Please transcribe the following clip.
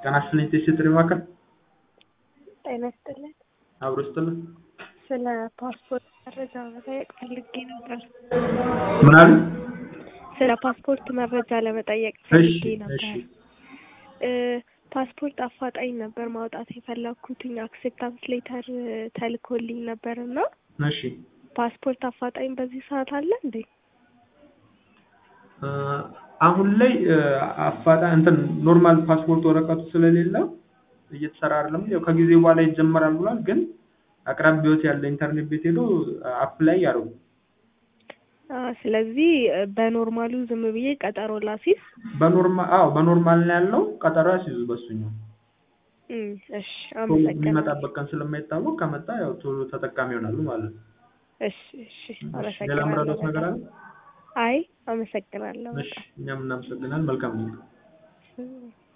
ጤና ይስጥልኝ ቴስት ማዕከል ጤና ይስጥልኝ። አብሮ ይስጥልን። ስለ ፓስፖርት መረጃ መጠየቅ ፈልጌ ነበር። ምን አሉ? ስለ ፓስፖርት መረጃ ለመጠየቅ እሺ ፈልጌ ነበር። እሺ እ ፓስፖርት አፋጣኝ ነበር ማውጣት የፈለኩትኝ አክሴፕታንስ ሌተር ተልኮልኝ ነበር እና እሺ ፓስፖርት አፋጣኝ በዚህ ሰዓት አለ እንዴ? እ አሁን ላይ እ አፋጣኝ እንትን ኖርማል ፓስፖርት ወረቀቱ ስለሌለ እየተሰራ አይደለም። ያው ከጊዜ በኋላ ይጀመራል ብሏል። ግን አቅራቢያዎት ያለ ኢንተርኔት ቤት ሄዶ አፕላይ ያድርጉ። አ ስለዚህ እ በኖርማሉ ዝም ብዬ ቀጠሮ ላሲዝ? በኖርማል አዎ በኖርማል ነው ያለው። ቀጠሮ ያስይዙ በሱኛው። እም እሺ ቶሎ አመሰግናለሁ። የሚመጣበት ቀን ስለማይታወቅ ከመጣ ያው ቶሎ ተጠቃሚ ይሆናሉ ማለት ነው። እሺ እሺ ሌላ አመሰግናለሁ ምረዳት ነገር አለ? አይ አመሰግናለሁ እሺ በጣም እኛም እናመሰግናለን። መልካም ጊዜ። እም